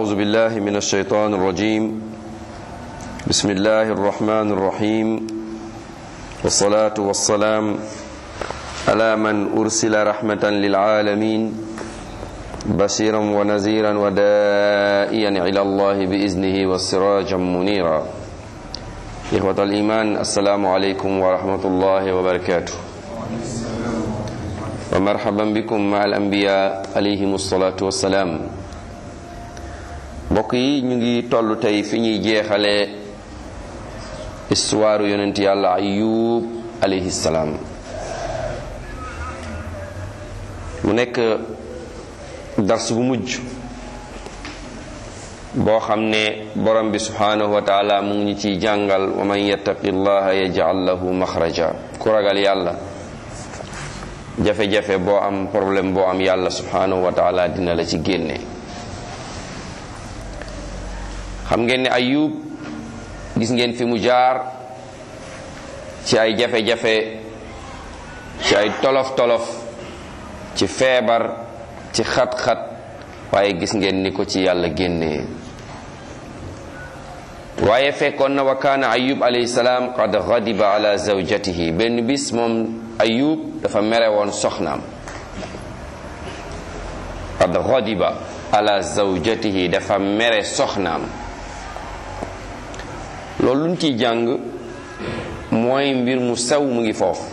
أعوذ بالله من الشيطان الرجيم بسم الله الرحمن الرحيم والصلاة والسلام على من أرسل رحمة للعالمين بشيرا ونذيرا ودائيا إلى الله بإذنه والسراجا منيرا إخوة الإيمان السلام عليكم ورحمة الله وبركاته ومرحبا بكم مع الأنبياء عليهم الصلاة والسلام mbokk yi ñu ngi toll tey fi ñuy jeexale histoire yonent yàlla ayub alayhi salaam mu nekk dars bu mujj boo xam ne borom bi subhanahu wa taala mu ngi ñu ciy jàngal wa man yattaqi llaha yaj'al lahu maxraja ku ragal yàlla jafe-jafe boo am problème boo am yàlla subhanahu wa taala dina la ci génne xam ngeen ne ayub gis ngeen fi mu jaar ci ay jafe-jafe ci ay tolof-tolof ci feebar ci xat-xat waaye gis ngeen ni ko ci yàlla génnee waaye fekkoon na wa kaana ayub alayhi salaam qad ghadiba ala zawjatihi benn bis moom ayub dafa mere woon soxnaam qad ghadiba ala zawjatihi dafa mere soxnaam loolu luñ ciy jàng mooy mbir mu sew mu ngi foofu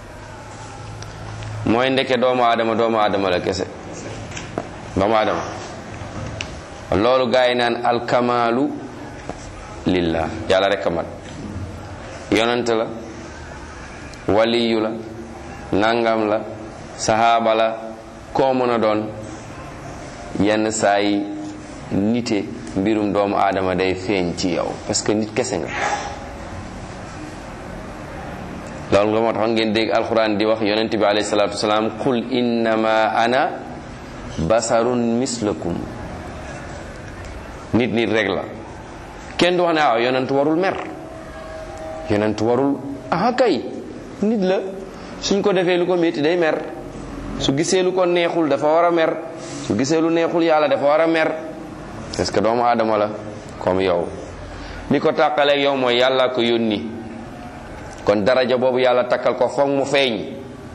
mooy ndeke doomu aadama doomu aadama la kese doomu aadama loolu gaa yi naan alkamaalu lillah yàlla rek a mat yonent la waliyu la nangam la sahaaba la koo mën a doon yenn saa yi nite mbirum doomu aadama day feeñ ci yow parce que nit kese nga loolu nga moo taxoon ngeen dégg alxuraan di wax yonent bi alayhi salaatu wasalaam qul innama ana basarun mislakum nit nit rek la kenn du wax ne waaw yonent warul mer yonent warul ah kay nit la suñ ko defee lu ko métti day mer su gisee lu ko neexul dafa war a mer su gisee lu neexul yàlla dafa war a mer parce que doomu aadama la comme yow li ko tàqaleeg yow mooy yàlla ko yónni kon daraja boobu yàlla takkal ko foog mu feeñ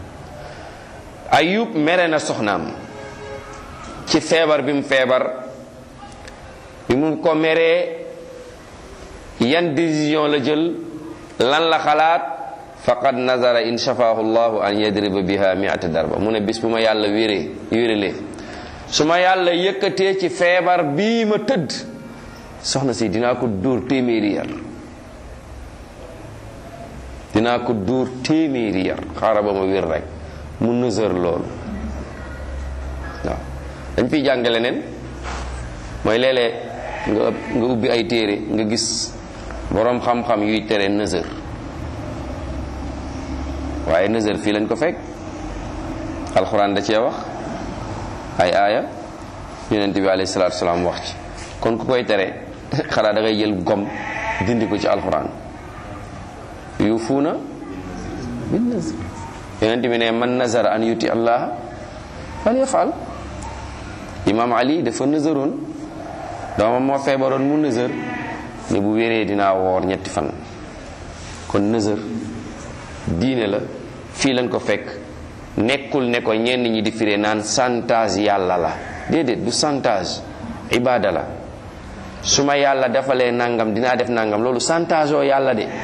ayub mere na soxnaam ci feebar bi mu feebar bi mu ko meree yan décision la jël lan la xalaat faqad nazara in shafaahu llahu an yadriba biha miata darba mu ne bis bu ma yàlla wéree wérelee su ma yàlla yëkkatee ci feebar bii ma tëdd soxna si dinaa ko dóor téeméeri yar dinaa ko dóor téeméeri yar xaaral ba ma wér rek mu nësër loolu waaw dañ fiy jàng leneen mooy léeg-léeg nga nga ubbi ay téere nga gis boroom xam-xam yuy tere nësër waaye nësër fii lañ ko fekk alxuraan da cee wax ay aaya yonent bi alayhi salaatu salaam wax ci kon ku koy tere xanaa da ngay jël gom dindi ko ci alxuraan yuufuuna bin nazr yonent bi ne man nazara an yuti allah fal yafal imam ali dafa nëzëroon doomam moo feebaroon mu nëzër ne bu wéree dinaa woor ñetti fan kon nëzër diine la fii lañ ko fekk nekkul ne ko ñenn ñi di firee naan santage yàlla la déedéet du santage ibaada la su ma yàlla defalee nangam dinaa def nangam loolu santage oo yàlla de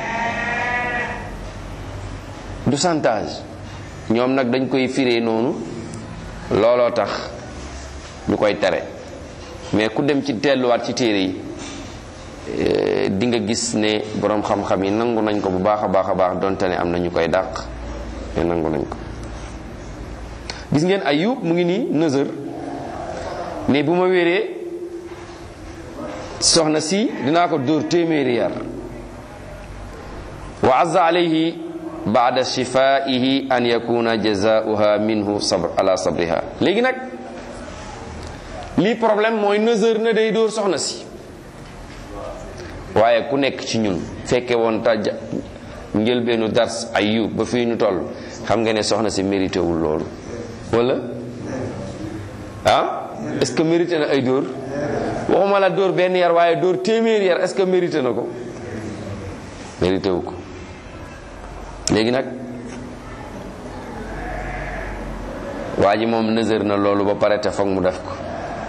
du santage ñoom nag dañ koy firee noonu looloo tax ñu koy tere mais ku dem ci delluwaat ci téere yi di nga gis ne boroom xam-xam yi nangu nañ ko bu baax a baax a baax donte ne am na ñu koy dàq mais nangu nañ ko gis ngeen ayub mu ngi nii nëzër ne bu ma wéree soxna si dinaa ko dóor téeméeri yar wa azza alayhi baada shifaihi an yakuna jazaauha minhu sabr ala sabriha léegi nag lii problème mooy nëzër na day dóor soxna si waaye ku nekk ci ñun fekke woon taj njëlbeenu dars ayub ba fii ñu toll xam nga ne soxna si mérité wul loolu wala ah est-ce que mérité na ay dóor waxuma la dóor benn yar waaye dóor téeméer yar est-ce que mérité na ko mérité wu ko léegi nag waa ji moom nësër na loolu ba pare te foog mu def ko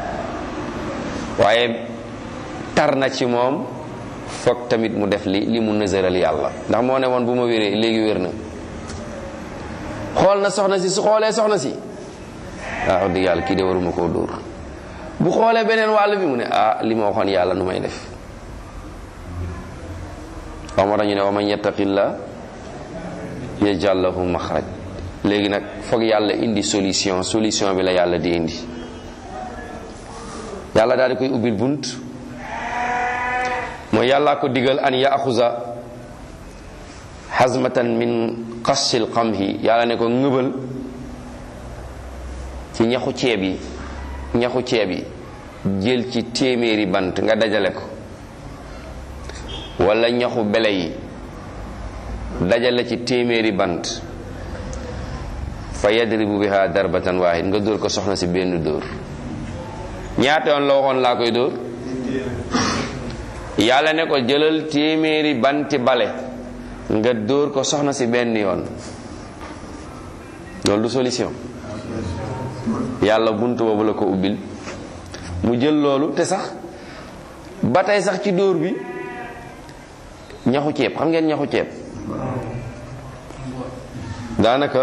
waaye tar na ci moom foog tamit mu def li li mu nësëral yàlla ndax moo ne woon bu ma wéree léegi wér na xool na soxna si su xoolee soxna si ah wax dëgg yàlla kii de waruma koo dóor bu xoolee beneen wàll bi mu ne ah li ma waxoon yàlla nu may def waaw moo tax ñu ne wa man yattaqillah yaj'al lahu maxraj léegi nag foog yàlla indi solution solution bi la yàlla di indi yàlla daal di koy ubbil bunt mooy yàllaa ko digal an yaxuza xasmatan min qassil qamhi yàlla ne ko ngëbal ci ñaxu ceeb yi ñaxu ceeb yi jël ci téeméeri bant nga dajale ko wala ñaxu bele yi dajale ci téeméeri bant fa yadribu biha darbatan waahid nga dóor ko soxna si benn dóor ñaata yoon la waxoon laa koy dóor yàlla ne ko jëlal téeméeri banti bale nga dóor ko soxna si benn yoon loolu du solution yàlla bunt boobu la ko ubbil mu jël loolu te sax ba tey sax ci dóor bi ñaxu ceeb xam ngeen ñaxu ceeb daanaka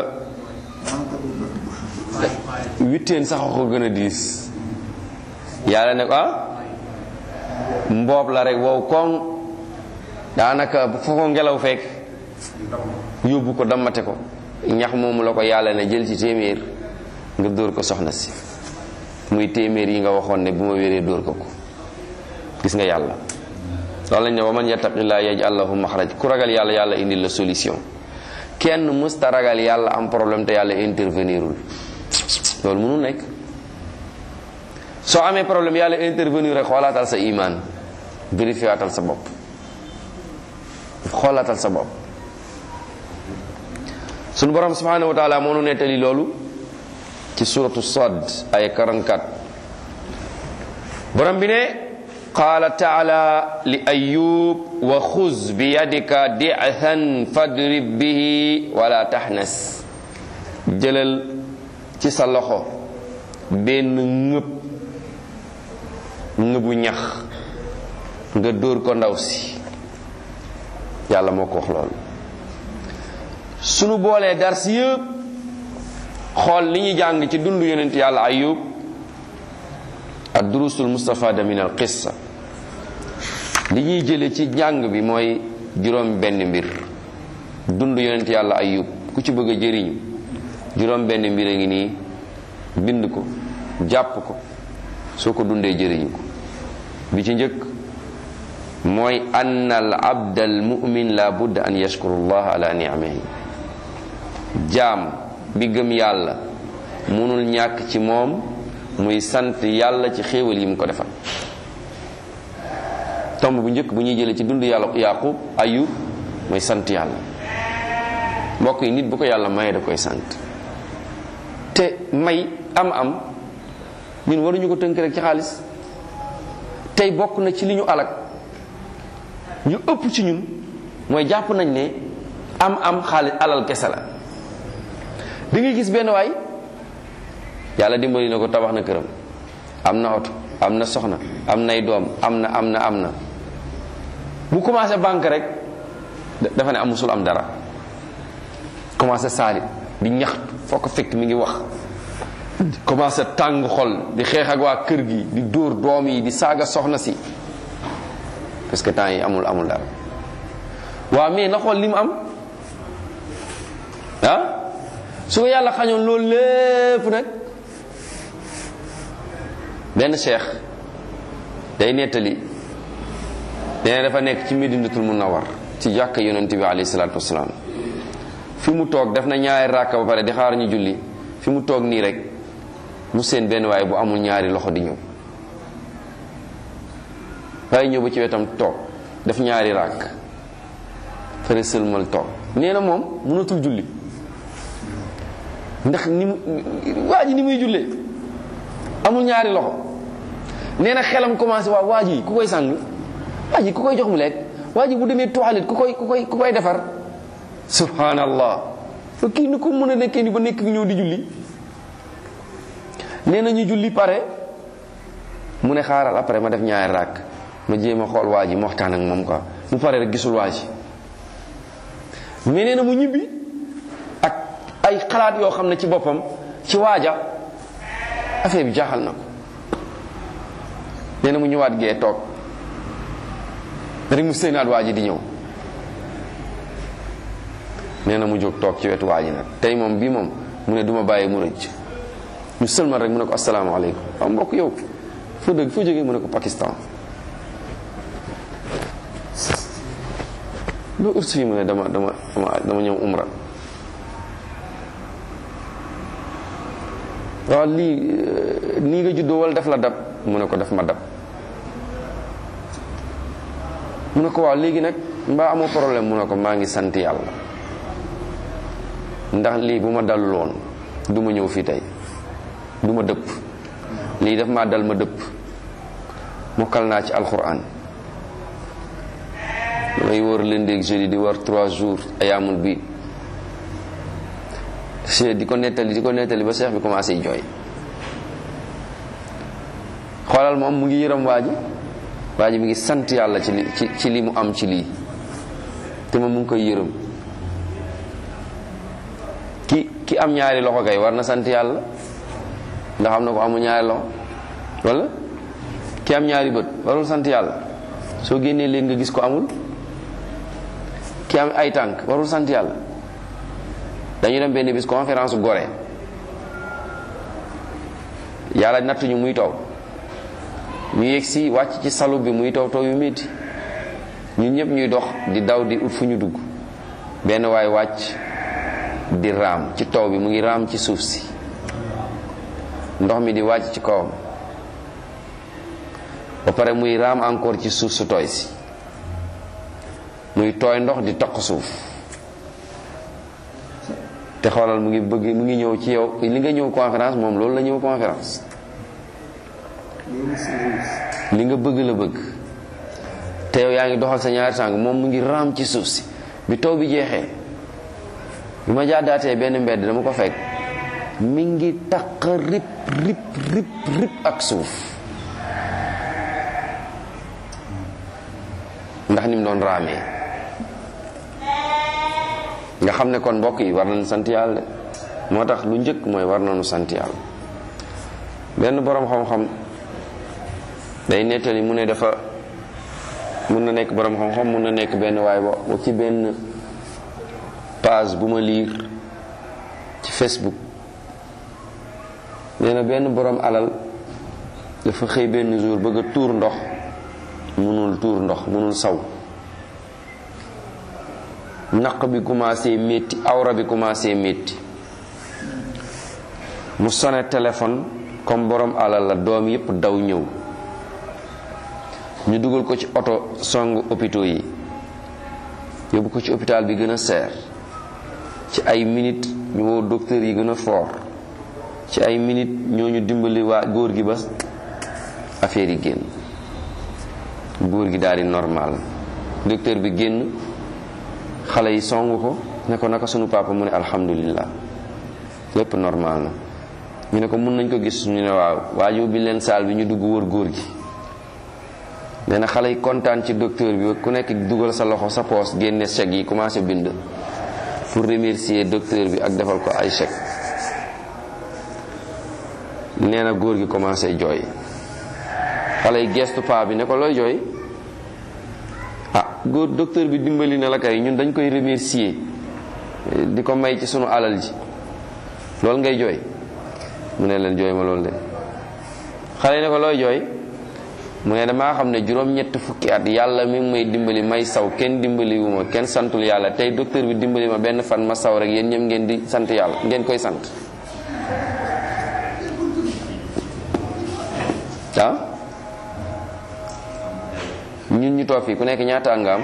witteen sax a ko gën a diis yàlla ne ko ah mboob la rek wow koŋ daanaka foo ko ngelaw fekk yóbbu ko dammate ko ñax moomu la ko yàlla ne jël ci téeméer nga dóor ko soxna si muy téeméer yi nga waxoon ne bu ma wéree dóor ko ko gis nga yàlla loolu lañ ne wa man yattaqillaa yaj'al lahu maxraj ku ragal yàlla yàlla indi la solution kenn musta ragal yàlla am problème te yàlla intervenirul loolu mënul nekk soo amee problème yàlla intervenir rek xoolaatal sa iman vérifiatal sa bopp xoolaatal sa bopp sunu borom subhanahu wa taala moo nu nettali loolu ci suratu sad ay 44 borom bi ne qaala taala li ayub wa xuz bi yadika di'han fadrib bihi wala taxnas jëlal ci sa loxo benn ngëb ngëbu ñax nga dóor ko ndaw si yàlla moo ko wax loolu sunu boolee dars yëpp xool li ñu jàng ci dund yonent yàlla ayub ad durusul mustafada min al qissa li ñuy jële ci njàng bi mooy juróom benn mbir dund yonent yàlla ayub ku ci bëgg a jëriñu juróom benn mbir a ngi nii bind ko jàpp ko soo ko dundee jëriñu ko bi ci njëkk mooy ann al abd al mumin la budda an yashkuru llah ala ni'amihi jaam bi gëm yàlla munul ñàkk ci moom muy sant yàlla ci xéewal yi mu ko defal tomb bu njëkk bu ñuy jëlee ci dund yàlla yaqub ayub mooy sant yàlla mbokk yi nit bu ko yàlla mayee da koy sant te may am am ñun waruñu ko tënk rek ci xaalis tey bokk na ci li ñu alak ñu ëpp ci ñun mooy jàpp nañ ne am am xaalis alal kese la da ngay gis benn waay yàlla dimbali na ko tabax na këram am na oto am na soxna am nay doom am na am na am na bu commencé banque rek dafa ne amusul am dara commencé saalit di ñaxtu foo ko fekk mi ngi wax commencé tàng xol di xeex ak waa kër gi di dóor doom yi di saaga soxna si parce que temps yi amul amul dara waaw mais na xool li mu am ah su ko yàlla xañoon loolu lépp nag benn cheikh day nettali nee dafa nekk ci medinatul munawar ci jàkka yonent bi alayhi salaatu wasalaam fi mu toog def na ñaari ràkka ba pare di xaar ñu julli fi mu toog nii rek mu seen benn waaye bu amul ñaari loxo di ñëw waaye ñëw ba ci wetam toog def ñaari ràkk pare sëlmal toog nee na moom mënatul julli ndax ni mu waa ji ni muy jullee amul ñaari loxo nee na xelam commencé waaw waa ji ku koy sàng waa ji ku koy jox mu lekk waa ji bu demee toilette ku koy ku koy ku koy defar subhanallah fa kii ni ko mën a nekkee ni ba nekk ñëw di julli nee na ñu julli pare mu ne xaaral après ma def ñaari raak ma jéem a xool waa ji ma waxtaan ak moom quoi mu pare rek gisul waa ji mais nee na mu ñibbi ak ay xalaat yoo xam ne ci boppam ci waaja affaire bi jaaxal na ko nee na mu ñëwaat gee toog rek mu séenaat waa ji di ñëw nee na mu jóg toog ci wetu waa ji nag tey moom bii moom mu ne duma bàyyi mu rëcc ñu sëlmal rek mu ne ko asalaamaaleykum waaw mbokk yow foo dëgg foo jógee mu ne ko Pakistan loo urs fii mu ne dama dama dama dama ñëw umra waaw lii nii nga juddoo wala def la dab mu ne ko def ma dab mu ne ko waaw léegi nag mbaa amoo problème mu ne ko maa ngi sant yàlla ndax lii bu ma daluloon du ma ñëw fii tey du ma dëpp lii daf maa dal ma dëpp mokkal naa ci alxuraan damay wër lundi ak jeudi di war trois jours ayaamul bi di ko nettali di ko nettali ba seex bi commencé jooy xoolal moom mu ngi yërëm waa ji waa ji mi ngi sant yàlla ci li ci ci li mu am ci lii te moom mu ngi koy yërëm ki ki am ñaari loxo kay war na sant yàlla ndax am na ko amu ñaari loxo wala ki am ñaari bët warul sant yàlla soo génnee léegi nga gis ko amul ki am ay tànk warul sant yàlla dañu dem benn bis conférence Gorée yàlla nattuñu muy taw ñu yegg si wàcc ci salu bi muy taw taw yu métti ñun ñëpp ñuy dox di daw di ut fu ñu dugg benn waay wàcc di raam ci taw bi mu ngi raam ci suuf si ndox mi di wàcc ci kawam ba pare muy raam encore ci suuf su tooy si muy tooy ndox di toq suuf te xoolal mu ngi bëgg mu ngi ñëw ci yow li nga ñëw conférence moom loolu la ñëw conférence li nga bëgg la bëgg te yow yaa ngi dox ak sa ñaari tànk moom mu ngi raam ci suuf si bi taw bi jeexee bi ma jaadaatee benn mbedd dama ko fekk mi ngi taq rip rip rip rip ak suuf ndax ni mu doon raamee nga xam ne kon mbokk yi war nañu sant yàlla moo tax lu njëkk mooy war nañu sant yàlla benn boroom xam-xam day nettali mu ne dafa mun na nekk boroom xam-xam mun na nekk benn waay bo ci benn page bu ma liir ci Facebook nee na benn boroom alal dafa xëy benn jour bëgg a tuur ndox mënul tuur ndox mënul saw naq bi commencé métti awra bi commencé métti mu sone téléphone comme borom alal la doom yépp daw ñëw ñu dugal ko ci oto songu hôpitaux yi yóbbu ko ci hôpital bi gën a seer ci ay minutes ñu woo docteur yi gën a fort ci ay minutes ñooñu dimbali waa góor gi ba affaire yi génn góor gi daal di normal docteur bi génn xale yi song ko ne ko naka sunu papa mu ne alhamdulillah lépp normal na ñu ne ko mun nañ ko gis ñu ne waaw waa yóbbi leen saal bi ñu dugg wër góor gi nee na xale yi kontaan ci docteur bi ku nekk dugal sa loxo sa poos génne chèque yi commencé bind pour remercier docteur bi ak defal ko ay chèque nee na góor gi commencé jooy xale yi gestu paa bi ne ko looy jooy ah góor docteur bi dimbali na la kay ñun dañ koy remercier di ko may ci sunu alal ji loolu ngay jooy mu ne leen jooy ma loolu de xale yi ne ko looy jooy mu ne damaa xam ne juróom-ñett fukki at yàlla mi ngi may dimbali may saw kenn dimbali wu ma kenn santul yàlla tey docteur bi dimbali ma benn fan ma saw rek yéen ñëpp ngeen di sant yàlla ngeen koy sant ah ñun ñu toog fii ku nekk ñaata nga am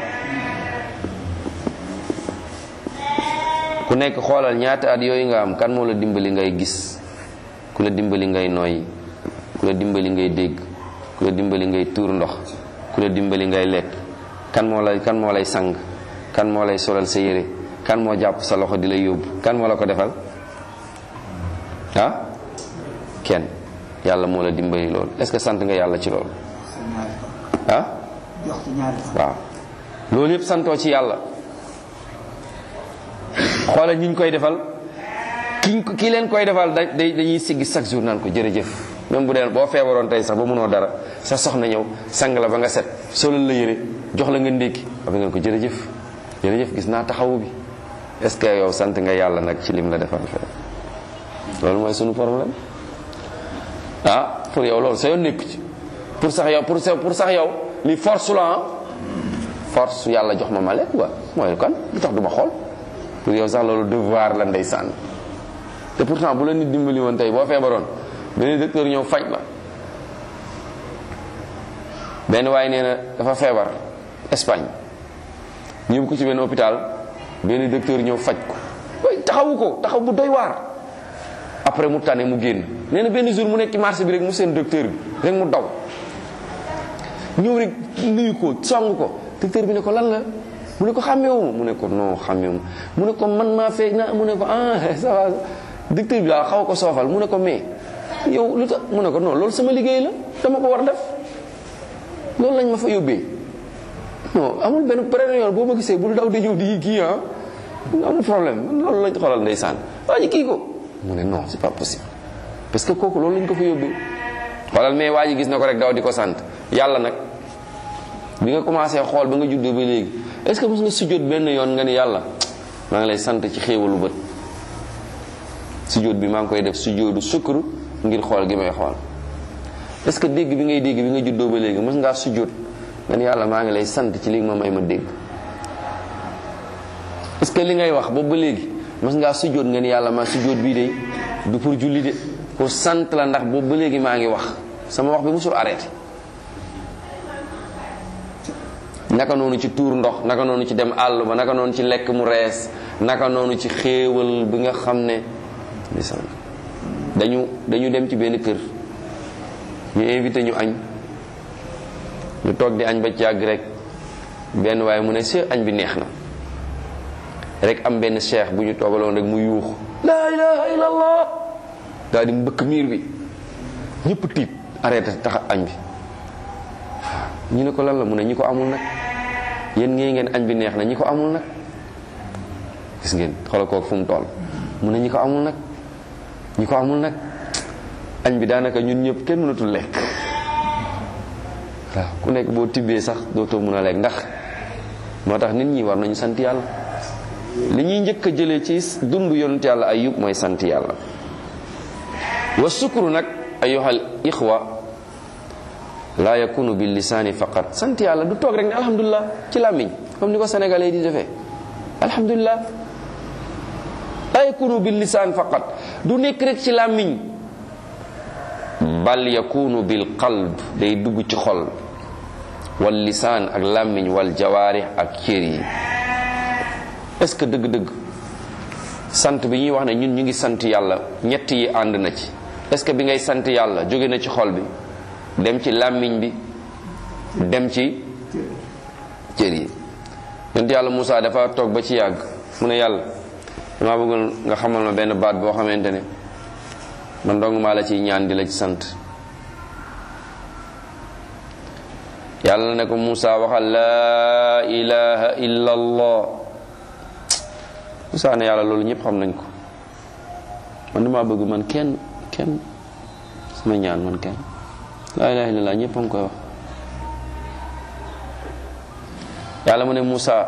ku nekk xoolal ñaata at yooyu nga am kan moo la dimbali ngay gis ku la dimbali ngay noyyi ku la dimbali ngay dégg ku ku la dimbali ngay tuur ndox ku la dimbali ngay lekk kan moo lay kan moo lay sang kan moo lay solal sa yére kan moo jàpp sa loxo di la yóbbu kan moo la ko defal ah kenn yàlla moo la dimbali loolu est ce que sant nga yàlla ci loolu ah waaw loolu yëpp santoo ci yàlla xoolal ñi ñu koy defal ki ki leen koy defal da dañuy siggi chaque jour naan ko jërëjëf même bu dee boo feebaroon tey sax ba mënoo dara sa soxna ñëw sang la ba nga set solal la yére jox la nga ndékki ba ngeen ko jërëjëf jërëjëf gis naa taxawu bi est ce que yow sant nga yàlla nag ci lim la defal fee loolu mooy sunu problème ah pour yow loolu sa yoon nekku ci pour sax yow pour pour sax yow li force la ah force yàlla jox ma ma lekk wa mooy kan lu tax du ma xool pour yow sax loolu devoir la ndeysaan te pourtant bu la nit dimbali woon tey boo feebaroon benn docteur ñëw faj la benn waaye nee na dafa feebar Espagne ñu yóbbu ko ci benn hôpital benn docteur ñëw faj ko way taxawu ko taxaw bu doy waar après mu tane mu génn nee na benn jour mu nekk ci marché bi rek mu seen docteur bi rek mu daw ñëw rek nuyu ko song ko docteur bi ne ko lan la mu ne ko xàmmeewuma mu ne ko non xàmmeewuma mu ne ko man maa fee na mu ne ko ah ça va docteur bi daal xaw ko soofal mu ne ko mais yow lu tax mu ne ko non loolu sama liggéey la dama ko war def loolu lañ ma fa yóbbee non amul benn beneen yoon boo ma gisee bul daw di ñëw di kii ah amul problème loolu lañ xoolal ndeysaan waa ji kii ko mu ne non c'est pas possible parce que kooku loolu lañ ko fa yóbbee xoolal mais waa ji gis na ko rek daw di ko sant yàlla nag bi nga commencé xool ba nga juddoo ba léegi est ce que mos nga sujjóot benn yoon nga ni yàlla maa ngi lay sant ci xéewalu bët sujjóot bi maa ngi koy def sujjóotu sukkuru ngir xool gi may xool est ce que dégg bi ngay dégg bi nga juddoo ba léegi mos ngaa sujjóot nga ni yàlla maa ngi lay sant ci li ma may ma dégg est ce que li ngay wax boobu ba léegi mos ngaa sujjóot nga ni yàlla maa sujjóot bii de du pour julli de pour sant la ndax boobu ba léegi maa ngi wax sama wax bi musul arrêté naka noonu ci tuur ndox naka noonu ci dem àll ba naka noonu ci lekk mu rees naka noonu ci xéewal bi nga xam ne dañu dañu dem ci benn kër ñu invité ñu añ ñu toog di añ ba ci yàgg rek benn waaye mu ne si añ bi neex na rek am benn cheikh bu ñu toogaloon rek mu yuux laa ilaha illallah daal di mbëkk miir bi ñëpp tiit arrêté tax añ bi ñu ne ko lan la mu ne ñi ko amul nag yéen ngeen ngeen añ bi neex na ñi ko amul nag gis ngeen xoolal kooku fu mu toll mu ne ñi ko amul nag ñi ko amul nag añ bi daanaka ñun ñëpp kenn mënatul lekk waaw ku nekk boo tibbee sax dootoo mën a lekk ndax moo tax nit ñi war nañu sant yàlla li ñuy njëkk a jëlee ci dund yonent yàlla ayub mooy sant yàlla wa sukru nag ayyuhal ixwa laa yakunu bil lisaani faqat sant yàlla du toog rek ne alhamdulilah ci làmmiñ comme ni ko sénégalais di defee alhamdulilah laa yakunu bil lisaan faqat du nekk rek ci làmmiñ bal yakunu bil qalb day dugg ci xol wal lisaan ak làmmiñ wal jawaarix ak cër yi est-ce que dëgg-dëgg sant bi ñuy wax ne ñun ñu ngi sant yàlla ñett yi ànd na ci est-ce que bi ngay sant yàlla jóge na ci xol bi dem ci làmmiñ bi dem ci cër yi yonent yàlla Moussa dafa toog ba ci yàgg mu ne yàlla dama bëggoon nga xamal ma benn baat boo xamante ne man dong maa la ciy ñaan di la ci sant yàlla ne ko Moussa waxal laa ilaha illa allah Moussa ne yàlla loolu ñëpp xam nañ ko man dama bëgg man kenn kenn sama ñaan man kenn laa ilaha illallah ñëpp a ngi koy wax yàlla mu ne Moussa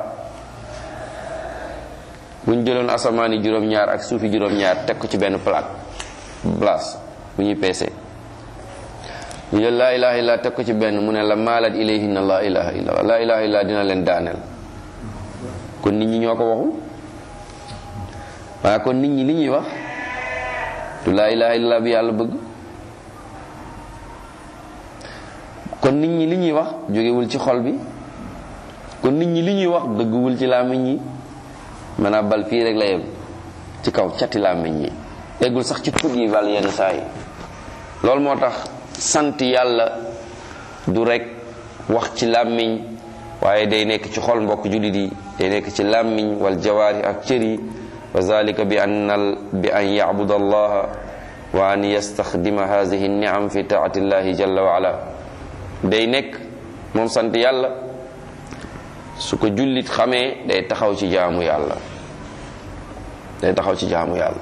bu ñu jëloon asamaan yi juróom-ñaar ak suufi juróom-ñaar teg ko ci benn plaque place bu ñuy peese ñu jël laa ilaha illallah teg ko ci benn mu ne la maalat ilayhinna laa ilaha illallah laa ilaha illallah dina leen daaneel kon nit ñi ñoo ko waxul waaye kon nit ñi li ñuy wax du laa ilaha illallah bi yàlla bëgg kon nit ñi li ñuy wax jógewul ci xol bi kon nit ñi li ñuy wax dëgguwul ci làmmiñ yi maanaam bal fii rek la yem ci kaw cati làmmiñ yi eggul sax ci put yi bal yenn saa yi loolu moo tax sant yàlla du rek wax ci làmmiñ waaye day nekk ci xol mbokk jullit yi day nekk ci làmmiñ wal jawaari ak cër yi wa zalika bi an bi an yacbuda allaha wa an yastaxdima hadihi niam fi taati llahi jalla wa ala day nekk moom sant yàlla su ko jullit xamee day taxaw ci jaamu yàlla day taxaw ci jaamu yàlla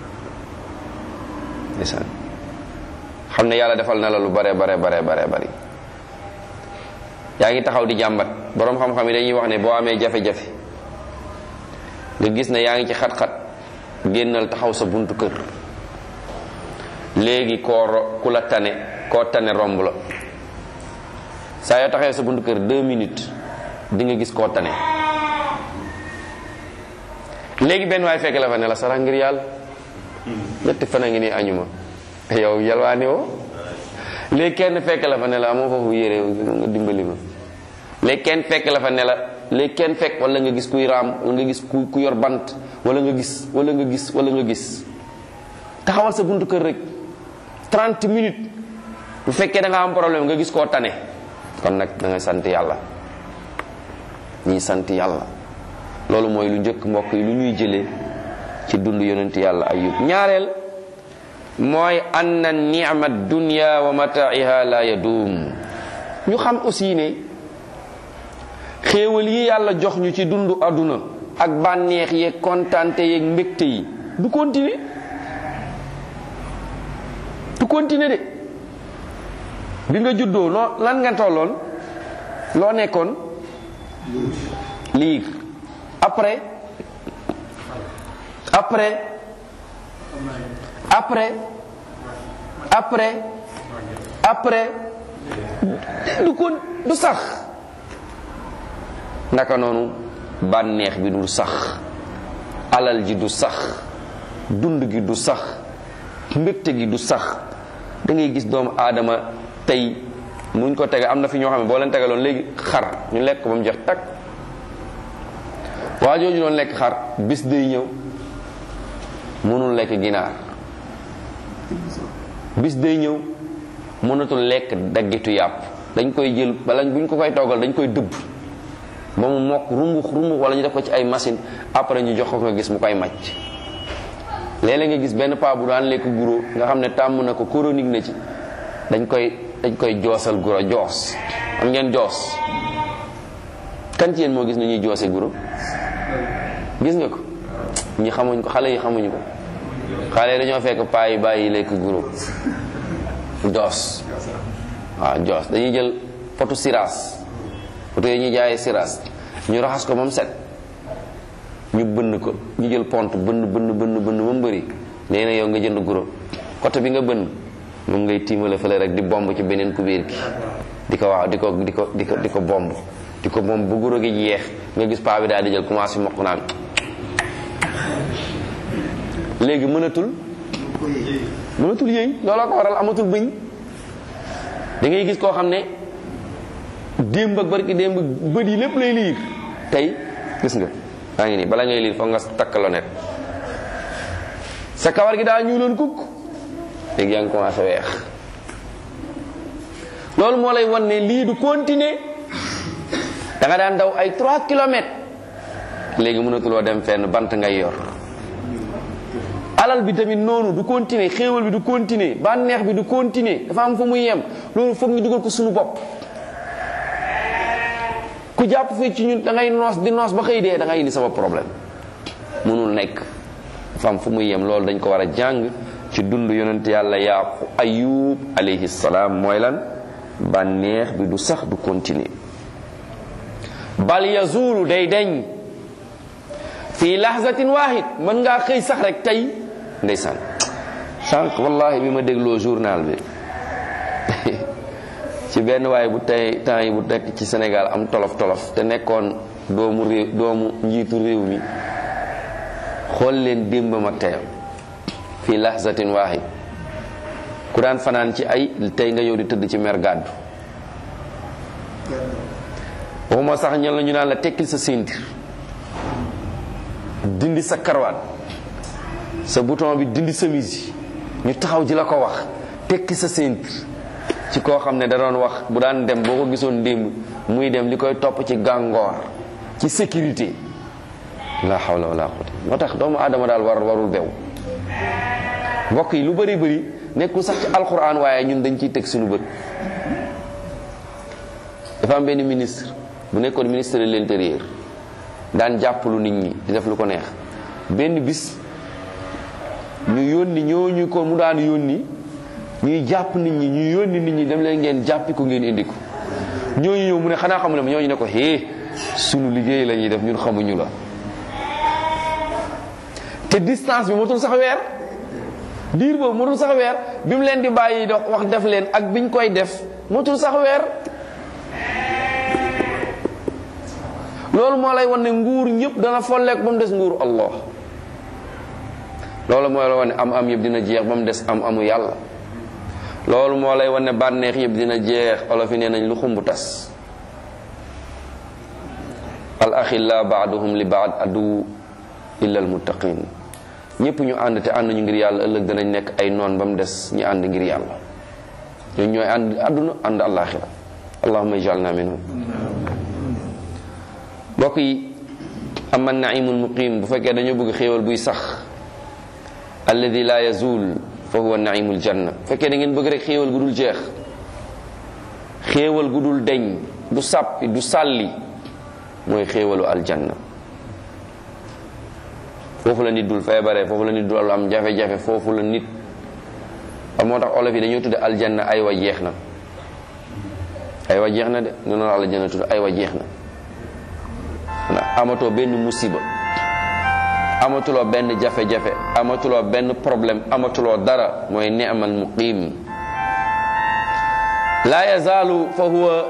ndeysaan xam ne yàlla defal na la lu bare bare bare bare bari yaa ngi taxaw di jàmbat boroom xam-xam yi dañuy wax ne boo amee jafe-jafe nga gis ne yaa ngi ci xat-xat génnal taxaw sa buntu kër léegi koo ro ku la tane koo tane romb la saa yoo taxawee sa buntu kër deux minutes di nga gis koo tane léegi benn waay fekk la fa ne la sarax ngir yàlla ñetti fan a ngi nii añuma yow yalwaani woo léegi kenn fekk la fa ne la amoo foofu yére nga dimbali ma léegi kenn fekk la fa ne la léegi kenn fekk wala nga gis kuy raam wala nga gis ku ku yor bant wala nga gis wala nga gis wala nga gis taxawal sa buntu kër rek 30 minutes bu fekkee da nga am problème nga gis koo tane kon nag da nga sant yàlla ñii sant yàlla loolu mooy lu njëkk mbokk yi lu ñuy jëlee ci dund yonent yàlla ayub ñaareel mooy anna ni'ma dunya wa mataiha la yadum ñu xam aussi ne xéewal yi yàlla jox ñu ci dundu àdduna ak bànneex yeeg kontante yeeg mbégte yi du continuer du continuer de bi nga juddoo loo lan nga tolloon loo nekkoon liir après après après après après du ko du sax naka noonu bànneex bi du sax alal ji du sax dund gi du sax mbégte gi du sax da ngay gis doomu aadama tey muñ ko tege am na fi ñoo xam ne boo leen tegaloon léegi xar ñu lekk ko ba mu jeex takk waa jooju doon lekk xar bis day ñëw mënul lekk ginaar bis day ñëw mënatul lekk daggitu yàpp dañ koy jël bala buñ ko koy toggal dañ koy dëbb ba mu mokk rumbux rumbux wala ñu def ko ci ay machine après ñu jox ko nga gis mu koy màcc léeg-léeg nga gis benn paa bu daan lekk guro nga xam ne tàmm na ko chronique na ci dañ koy dañ koy joosal guro joos am ngeen joos kan ci yéen moo gis ni ñuy joose guro gis nga ko ñi xamuñ ko xale yi xamuñ ko xale yi dañoo fekk paa yi bàyyi lekk guro joos waaw joos dañuy jël potu siraas potu yi ñuy jaayee siraas ñu raxas ko moom set ñu bënn ko ñu jël pont bënn bënn bënn bënn ba mu bëri léegi nag yow nga jënd guro côté bi nga bënn moom ngay tiimale fële rek di bomb ci beneen kubéer gi di ko waaw di ko di ko di ko di ko bomb di ko bomb bu guro gi jeex nga gis paa bi daal di jël commencé mokk naan léegi mënatul mënatul yëy looloo ko waral amatul bëñ da ngay gis koo xam ne démb ak barki démb bët yi lépp lay liir tey gis nga daa ngi nii bala ngay liir foog nga takk lonet sa kawar gi daa ñuuloon kukk léegi yaa ngi commencé weex loolu moo lay wan ne lii du continuer da nga daan daw ay 3 kilomètres léegi mënatuloo dem fenn bant ngay yor alal bi tamit noonu du continuer xéewal bi du continuer bànneex bi du continuer dafa am fu muy yem loolu foog ñu dugal ko suñu bopp ku jàpp fii ci ñun da ngay noos di noos ba xëy dee da ngay indi sama problème mënul nekk dafa am fu muy yem loolu dañ ko war a jàng ci dund yonent yàlla yaqu ayub alayhi salaam mooy lan bànneex bi du sax du continuer bal yazulu day deñ fii lahzatin wahid mën ngaa xëy sax rek tey ndeysaan sànq wallahi bi ma dégloo journal bi ci benn waaye bu tey temps yi bu nekk ci Sénégal am tolof tolof te nekkoon doomu réew doomu njiitu réew mi xool leen démbam ak teyam fii lahzatin wahid ku daan fanaan ci ay tey nga yow di tëdd ci mer gàddu waxuma sax ñal na ñu naan la tekkil sa ceinture dindi sa karwaat sa bouton bi dindi chemise yi ñu taxaw ji la ko wax tekki sa ceinture ci koo xam ne da doon wax bu daan dem boo ko gisoon démb muy dem li koy topp ci gàngoor ci sécurité la hawla wala quwwata moo tax doomu aadama daal war warul bew mbokk yi lu bëri bëri nekkul sax ci alquran waaye ñun dañ ciy teg suñu bët dafa am benn ministre bu nekkoon ministre de l'intérieur daan jàppalu nit ñi di def lu ko neex benn bis ñu yónni ñooñu ko mu daan yónni ñuy jàpp nit ñi ñu yónni nit ñi dem leen ngeen jàppi ko ngeen indi ko ñooñu ñëw mu ne xanaa xamu ne ñooñu ne ko hee sunu liggéey la ñuy def ñun xamuñu la te distance bi motul sax weer diir boobu motul sax weer bi mu leen di bàyyi dox wax def leen ak biñ koy def motul sax weer loolu moo lay wan ne nguur ñëpp dana folleek ba mu des nguur Allah loolu moo lay wan ne am am yëpp dina jeex ba mu des am amu yàlla loolu moo lay wan ne bànneex yëpp dina jeex olof yi nee nañ lu xumbu tas al axilla baaduhum li baad adu illa al muttaqin ñëpp ñu ànd te ànd ñu ngir yàlla ëllëg danañ nekk ay noon ba mu des ñu ànd ngir yàlla ñooñu ñooy ànd àdduna ànd alaxira allahuma ijalna minhum mbokk yi ama naimul muqim bu fekkee dañoo bëgg xéewal buy sax alladi la yazul fa huwa naimul janna bu fekkee da ngeen bëgg rek xéewal gu dul jeex xéewal gu dul deñ du sàppi du sàlli mooy xéewalu aljanna foofu la nit dul feebaree foofu la nit dul am jafe-jafe foofu la nit am moo tax olof yi dañoo tudde aljanna ay wa jeex na ay wa jeex na de noonu la aljanna tudde ay wa jeex na amatoo benn musiba amatuloo benn jafe-jafe amatuloo benn problème amatuloo dara mooy ni'mal muqim la yazaalu fa huwa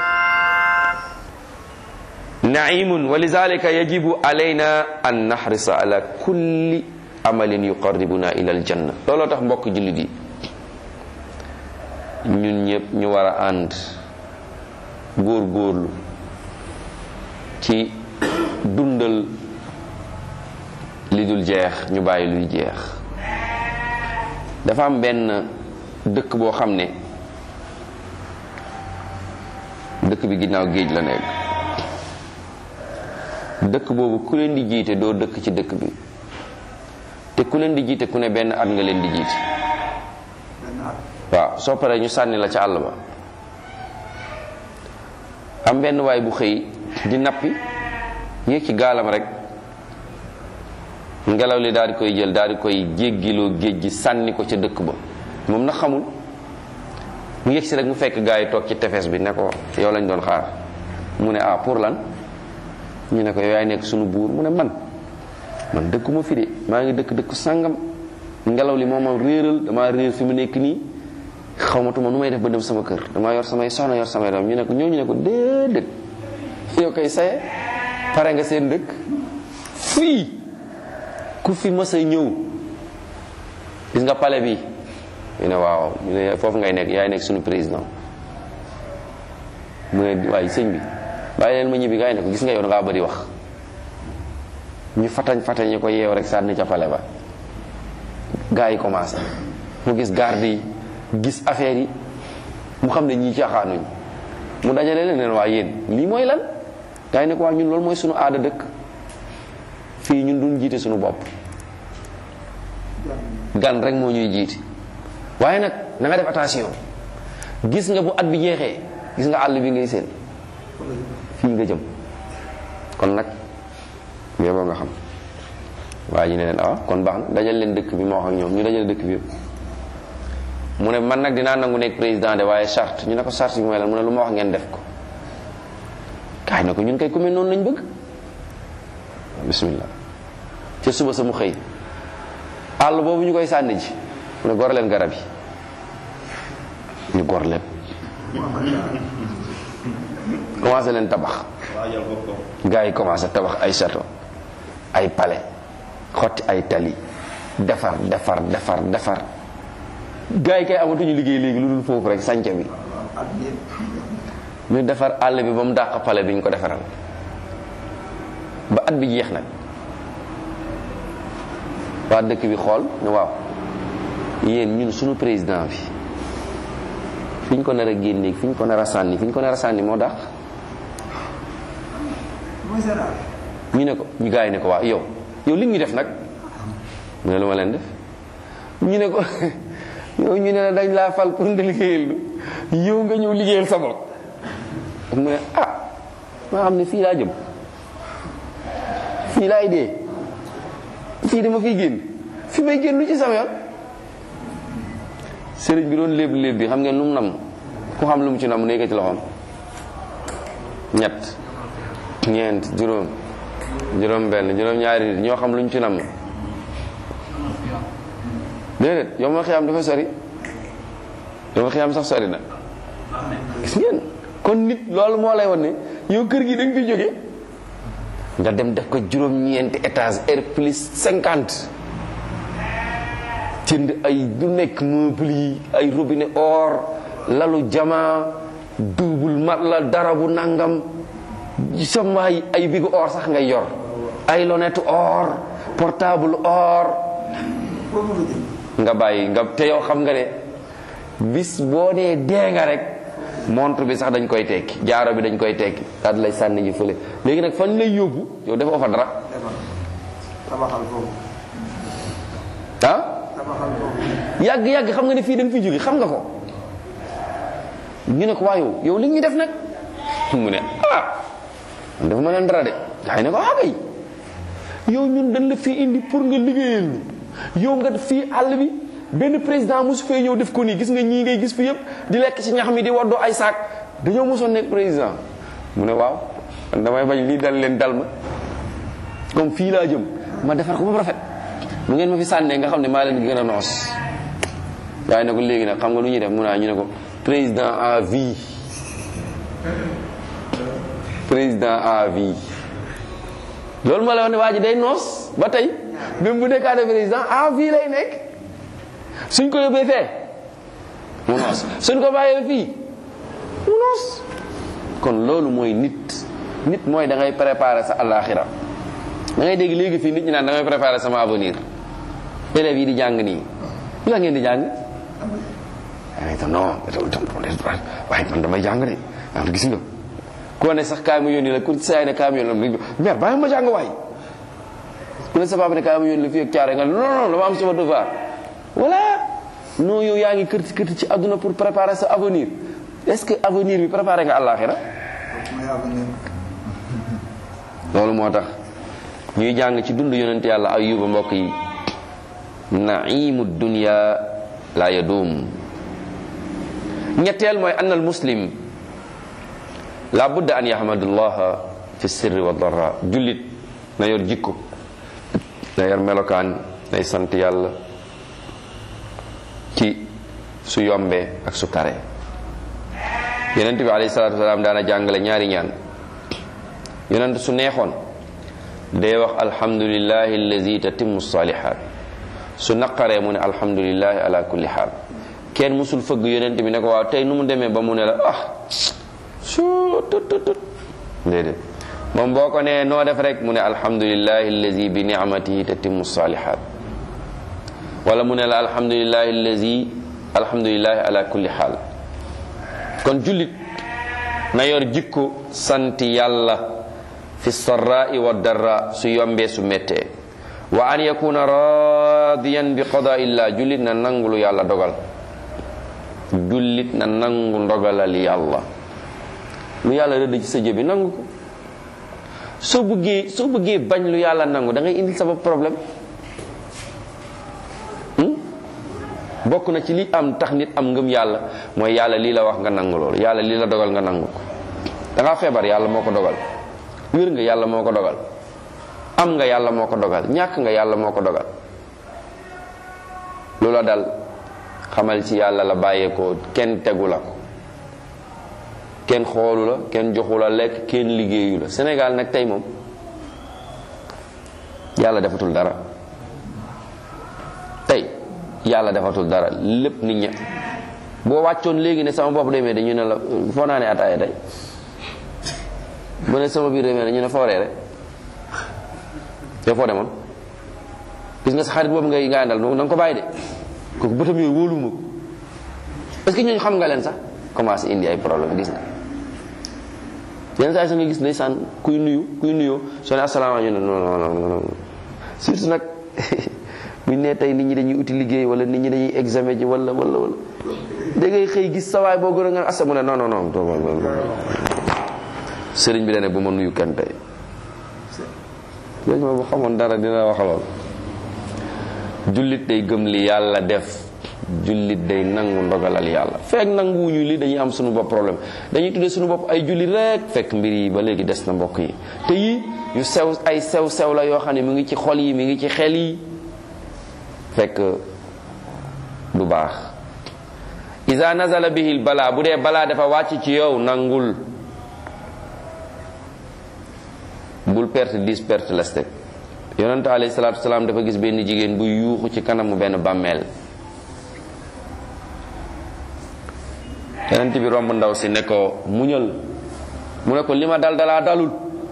naimun wa lidhalika yajibu alayna an nahrisa ala kulli amalin yuqarribuna ila aljanna looloo tax mbokk jullit yi ñun ñëpp ñu war a ànd góor góorlu ci dundal li dul jeex ñu bàyyi luy jeex dafa am benn dëkk boo xam ne dëkk bi ginnaaw géej la nekk dëkk boobu ku leen di jiite doo dëkk ci dëkk bi te ku leen di jiite ku ne benn at nga leen di jiite waaw soo paree ñu sànni la ca àll ba am benn waay bu xëy di nappi yéeg ci gaalam rek ngelaw li daal di koy jël daal di koy jéggiloo géej gi sànni ko ca dëkk ba moom na xamul mu yëg si rek mu fekk gaa yi toog ci tefes bi ne ko yow lañ doon xaar mu ne ah pour lan ñu ne ko yow yaay nekk sunu buur mu ne man man dëkkuma fi de maa ngi dëkk dëkk sàngam ngelaw li moom ma réeral damaa réer fi mu nekk nii xawmatuma nu may def ba dem sama kër damaa yor samay soxna yor samay doom ñu ne ko ñooñu ne ko déedéet yow koy saye pare nga seen dëkk fii ku fi mës a ñëw gis nga pale bi ñu ne waaw ñu ne foofu ngay nekk yaay nekk suñu président mu ne waaye sëñ bi bàyyi leen ma ñibbi gaa yi ne ko gis nga yow da ngaa bëri wax ñu fatañ fatañ ñu ko yeew rek sànni ca pale ba gaa yi commencé mu gis garde yi gis affaire yi mu xam ne ñii caaxaanuñ mu dajale leen leen waa yéen lii mooy lan gaa yi ne ko waa ñun loolu mooy suñu aada dëkk fii ñun duñ jiite suñu bopp gan rek moo ñuy jiite waaye nag na nga def attention gis nga bu at bi jeexee gis nga àll bi ngay seen fii nga jëm kon nag boo nga xam waa ji ne leen ah kon baax na dajal leen dëkk bi moo wax ak ñoom ñu dajal dëkk bi yëpp mu ne man nag dinaa nangu nekk président de waaye charte ñu ne ko charte bi mooy lan mu ne lu ma wax ngeen def ko kaay na ko ñun kay ku mel noonu lañ bëgg bismillah ca suba sa mu xëy àll boobu ñu koy sànni ji mu ne gor leen garab yi ñu gor leen commencé leen tabax gars yi commencé tabax ay château ay palais xotti ay tali defar defar defar defar gars yi kay amatuñu liggéey léegi lu dul foofu rek sànce bi ñu defar àll bi ba mu dàq palais bi ñu ko defaral ba at bi jeex nag waa dëkk bi xool ne waaw yéen ñun suñu président bi fi ñu ko nar a génneeg fi ñu ko nar a sànni fi ñu ko nar a sànni moo tax ñu ne ko ñu gars yi ne ko waa yow yow li ñu def nag mu ne lu ma leen def ñu ne ko yow ñu ne la dañ laa fal pour nga liggéeyal lu yow nga ñëw liggéeyal sa bopp mu ne ah maa xam ne fii laa jëm fii laay dee fii dama fiy génn fi may génn lu ci sama yoon sëriñ bi doon léeb léeb bi xam ngeen lu mu nam ku xam lu mu ci nam nekk ci loxoom ñett ñeent juróom juróom benn juróom ñaari nit ñoo xam lu ñu ci nam déedéet yow ma xiyaam dafa sori yow ma xiyaam sax sori na gis ngeen kon nit loolu moo lay won ne yow kër gi da nga fi jóge nga dem def ko juróom-ñeenti étage R plus cinquante jënd ay du nekk meuble yi ay robinet or lalu jama double mat la dara bu nangam sama ay ay bigu or sax ngay yor ay lunette or portable or nga bàyyi nga te yow xam nga ne bis boo dee dee nga rek montre bi sax dañ koy tekki jaaro bi dañ koy tekki daal lay sànni ji fële léegi nag fañ lay yóbbu yow defoo fa dara ah yàgg yàgg xam nga ne fii da nga fi jóge xam nga ko ñu ne ko waa yow yow li ñuy def nag mu ne ah man dafa ma leen dara de gaa yi ne ko ah kay yow ñun dañ la fii indi pour nga liggéeyal ñu yow nga fii àll bi benn président mosu fee ñëw def ko nii gis nga ñii ngay gis fi yëpp di lekk ci ñax mi di waddoo ay saak dañoo mosoon nekk président mu ne waaw man damay bañ lii dal leen dal ma comme fii laa jëm ma defar ko ba rafet bu ngeen ma fi sànnee nga xam ne maa leen gën a noos waaye ne ko léegi nag xam nga lu ñuy def mu naa ñu ne ko président à vie président à vie loolu ma la wax ne waa ji day noos ba tey même bu nekkaatee président à vie lay nekk suñ ko yóbbee fee mu noos suñ ko bàyyee fii mu noos kon loolu mooy nit nit mooy da ngay préparer sa alaxira da ngay dégg léegi fii nit ñi naan da ngay préparer sama avenir élèves yi di jàng nii lu la ngeen di jàng ay ta non waaye man damay jàng de am gis nga koo ne sax kaay ma yónni la ku saay ne kaay ma yónni la mère bàyyi ma jàng waay ku ne sa papa ne kaay ma yónni la fii ak caare nga non non dama am sama devoir voilà non yow yaa ngi kërti kërti ci àdduna pour préparer sa avenir est-ce que avenir bi préparer nga àllaaxira loolu moo tax ñuy jàng ci dund yonent yàlla ayuba mbokk yi naimu dunya la yadum ñetteel mooy anna al muslim la budda an yahmadullah fi sirri wa dara jullit na yor jikko na yor melokaan nay sant yàlla ci su yombee ak su taree yonent bi alayhi salaatu wasalaam daana jàngale ñaari ñaan yonent su neexoon day wax alhamdulillahi allazi tatimmu salihat su naqaree mu ne alhamdulillahi ala kulli xaal kenn musul fëgg yonent bi ne ko waaw tey nu mu demee ba mu ne la ah su tut tut tut déedéet moom boo ko nee noo def rek mu ne alhamdulillahi allazi bi ni'matihi tatimmu salihat wala mu ne la alhamdulillahi allazi alhamdulillahi ala kulli xaal kon jullit na yor jikko sant yàlla fi sarra'i wa darra su yombee su méttee wa an yakuna radiyan bi qada illah jullit na nangu lu yàlla dogal jullit na nangu ndogalal yàlla lu yàlla rëdd ci sa jëbi nangu ko soo bëggee soo bëggee bañ lu yàlla nangu da ngay indil sa bopp problème bokk na ci li am tax nit am ngëm yàlla mooy yàlla lii la wax nga nangu loolu yàlla lii la dogal nga nangu ko da ngaa feebar yàlla moo ko dogal wér nga yàlla moo ko dogal am nga yàlla moo ko dogal ñàkk nga yàlla moo ko dogal loola dal xamal ci yàlla la bàyyeekoo kenn tegu la ko kenn xoolu la kenn joxu la lekk kenn liggéeyu la Sénégal nag tey moom yàlla defatul dara tey yàlla defatul dara lépp nit ña boo wàccoon léegi ne sama bopp demee dañu ne la foo naa ne ataaya tey bu ne sama biir demee dañu ne foo reere yow foo demoon gis nga sa xarit boobu ngay nga àndal da nga ko bàyyi de kooku bëtam yooyu wóoluwuma ko est-ce que ñooñu xam nga leen sax commencé indi ay problème gis nga yenn saa yi sa nga gis ndeysaan kuy nuyu kuy nuyoo soo ne asalaamaaleykum non non non non surtout nag buñ ne tey nit ñi dañuy uti liggéey wala nit ñi dañuy examen ji wala wala wala da ngay xëy gis sawaay boo gën a nga asa mu ne non non non sëriñ bi da ne bu ma nuyu kenn tey léegi ma bu xamoon dara dina wax lool jullit day gëm li yàlla def jullit day nangu ndogalal yàlla fekk nanguwuñu li dañuy am suñu bopp problème dañuy tuddee suñu bopp ay jullit rek fekk mbir yi ba léegi des na mbokk yi te yi yu sew ay sew sew la yoo xam ne mi ngi ci xol yi mi ngi ci xel yi fekk du baax isa nazala bihil balaa bu dee balaa dafa wàcc ci yow nangul bul perte dis perte leste yonente alayhi salaatu wasalaam dafa gis benn jigéen bu yuuxu ci kanamu benn bàmmeel yonent bi romb ndaw si ne ko muñal mu ne ko li ma dal dalaa dalul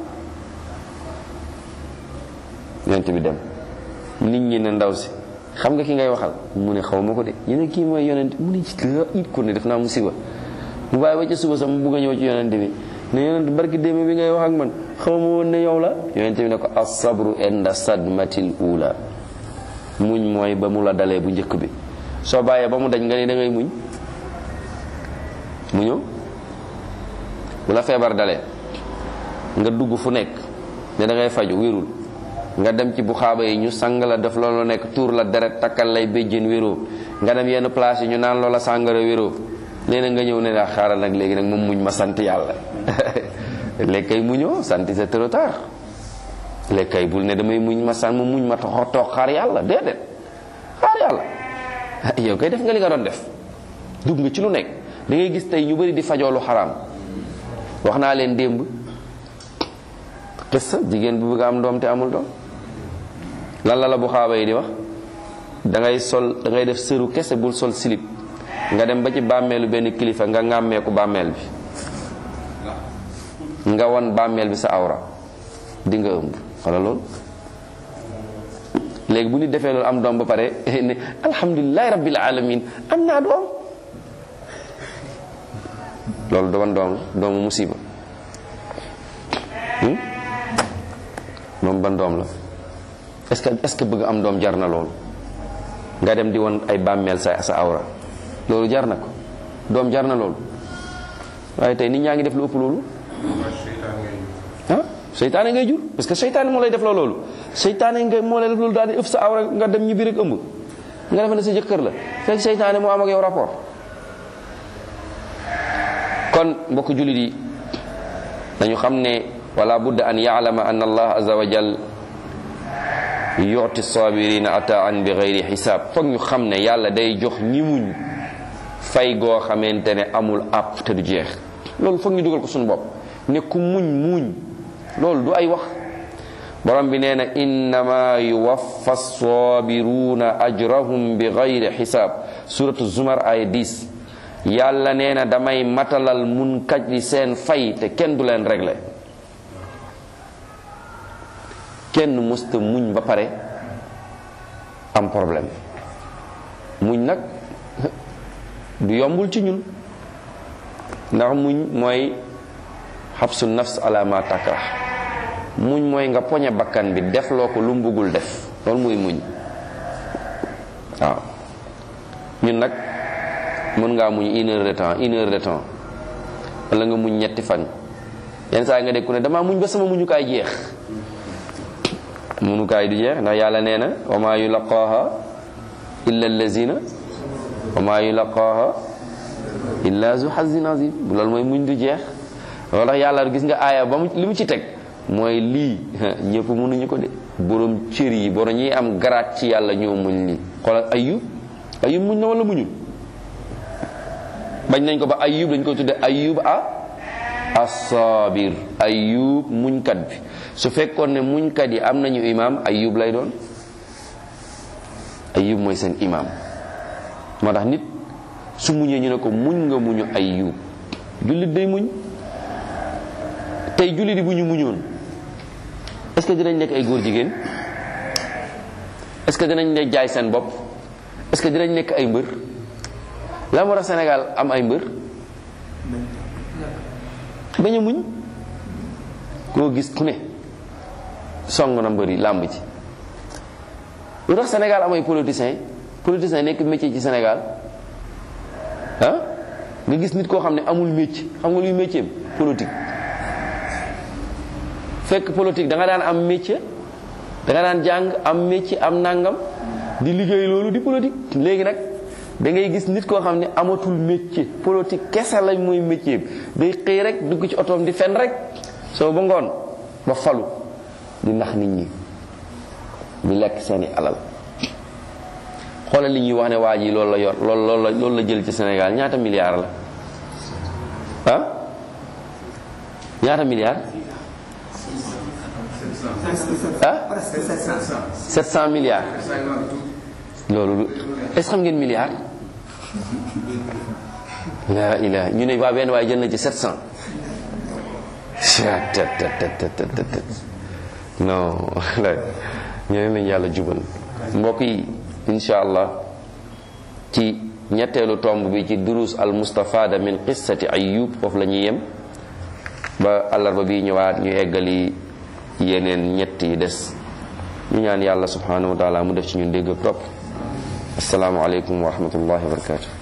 yonent bi dem nit ñi ne ndaw si xam nga ki ngay waxal mu ne xaw ma ko de ñu ne kii mooy yonent mu ne ci it ko ne def naa musiba mu bàyyi ba ca suba sax mu bugg a ñëw ci yonent bi ne yonent barki démb bi ngay wax ak man xaw ma woon ne yow la yonent bi ne ko as-sabru inda sadmatil ula muñ mooy ba mu la dalee bu njëkk bi soo bàyyee ba mu dañ nga ne da ngay muñ mu ñëw bu la feebar dalee nga dugg fu nekk ne da ngay faju wérul nga dem ci bu xaaba yi ñu sang la def loolu nekk tuur la deret takkal lay béjjén wéroo nga dem yenn place yi ñu naan loola sàngara wéroo nee na nga ñëw ne daa xaaral nag léegi nag moom muñ ma sant yàlla léegi kay muñoo sant c'est trop tard léegi kay bul ne damay muñ ma sant ma muñ ma toog toog xaar yàlla déedéet xaar yàlla yow kay def nga li nga doon def dugg nga ci lu nekk da ngay gis tey ñu bari di fajoo lu xaraam wax naa leen démb sa jigéen bu bëgg am doom te amul doom lan la la bu xaaba yi di wax da ngay sol da ngay def sëru kese bul sol silip nga dem ba ci bàmmeelu benn kilifa nga ŋàmmeeku bàmmeel bi nga won bàmmeel bi sa awra di nga ëmb wala loolu léegi bu nit defee loolu am doom ba pare ne alhamdulilahi rabbil alamin am naa doom loolu doon doom la doomu musiba moom ban doom la est-ce que est-ce que bëgg am doom jar na loolu nga dem di won ay bàmmeel sa sa awra loolu jar na ko doom jar na loolu waaye tey nit ñaa ngi def lu ëpp loolu ah seytaane ngay jur parce que seytaane moo lay def loolu seytaane nga moo lay def loolu daal di ëpp sa awra nga dem ñu biir ak ëmb nga defe ne sa jëkkër la fekk seytaane moo am ak yow rapport kon mbokk jullit yi dañu xam ne wala budda an yaalama an allah azza wa jal yuti sabirina ataan bi gayri xisaab foog ñu xam ne yàlla day jox ñi muñ fay goo xamante ne amul àpp te du jeex loolu foog ñu dugal ko suñu bopp ne ku muñ muñ loolu du ay wax borom bi nee na innama yuwaffa sabiruna ajrahum bi gayri xisaab suratu zumar ay 10 yàlla nee na damay matalal mun kaj li seen fay te kenn du leen réglé kenn mësta muñ ba pare am problème muñ nag du yombul ci ñun ndax muñ mooy xabsu nafs ala ma takrah muñ mooy nga poñe bakkan bi def loo ko lu mu bëggul def loolu muy muñ waaw ñun nag mën ngaa muñ une heure de temps une heure de temps wala nga muñ ñetti fan yenn saa nga dégg ku ne damaa muñ ba sama muñukaay jeex muñukaay du jeex ndax yàlla nee na wa maa yulaqaaha illa allazina wa maa yulaqaaha illa zu hazin azim loolu mooy muñ du jeex loolu tax yàlla gis nga aaya ba mu li mu ci teg mooy lii ñëpp mënuñu ko de borom cër yi borom ñi am garaat ci yàlla ñoo muñ lii xoolal ayub ayub muñ na wala muñul bañ nañ ko ba ayub dañ koy tudde ayub a asabir ayub muñkat bi su fekkoon ne muñkat yi am nañu imam ayub lay doon ayub mooy seen imam moo tax nit su muñee ñu ne ko muñ nga muñu ayub jullit day muñ tey jullit yi bu ñu muñoon est-ce que dinañ nekk ay góor jigéen est-ce que dinañ ne jaay seen bopp est-ce que dinañ nekk ay mbër la moo tax Sénégal am ay mbër bañ a muñ koo gis ku ne song na mbëri làmb ci lu tax Sénégal amay politiciens politiciens nekk métier ci Sénégal ah nga gis nit koo xam ne amul métier xam nga luy métier politique fekk politique da nga daan am métier da nga daan jàng am métier am nangam di liggéey loolu di politique léegi nag da ngay gis nit koo xam ne amatul métier politique kese lañ mooy métier day xëy rek dugg ci otoom di fen rek soo ba ngoon ba falu di nax nit ñi di lekk seeni alal xoolal li ñuy wax ne waa ji loolu la yor loolu loolu la loolu la jël ci Sénégal ñaata milliards la ah ñaata milliards ah 700 milliards loolu est-ce xam ngeen milliards la ilaha ñu ne waa benn waaye jël na ci 700 non ñeneen lañ yàlla jubal mbokk yi insha allah ci ñetteelu tomb bi ci durus al mustafada min qissati ayub foofu la ñuy yem ba àllarba bi ñëwaat ñu eggali yeneen ñett yi des ñu ñaan yàlla subhanahu wa taala mu def ci ñun dégg ak topp assalaamu aleykum wa rahmatullahi wa barakatuh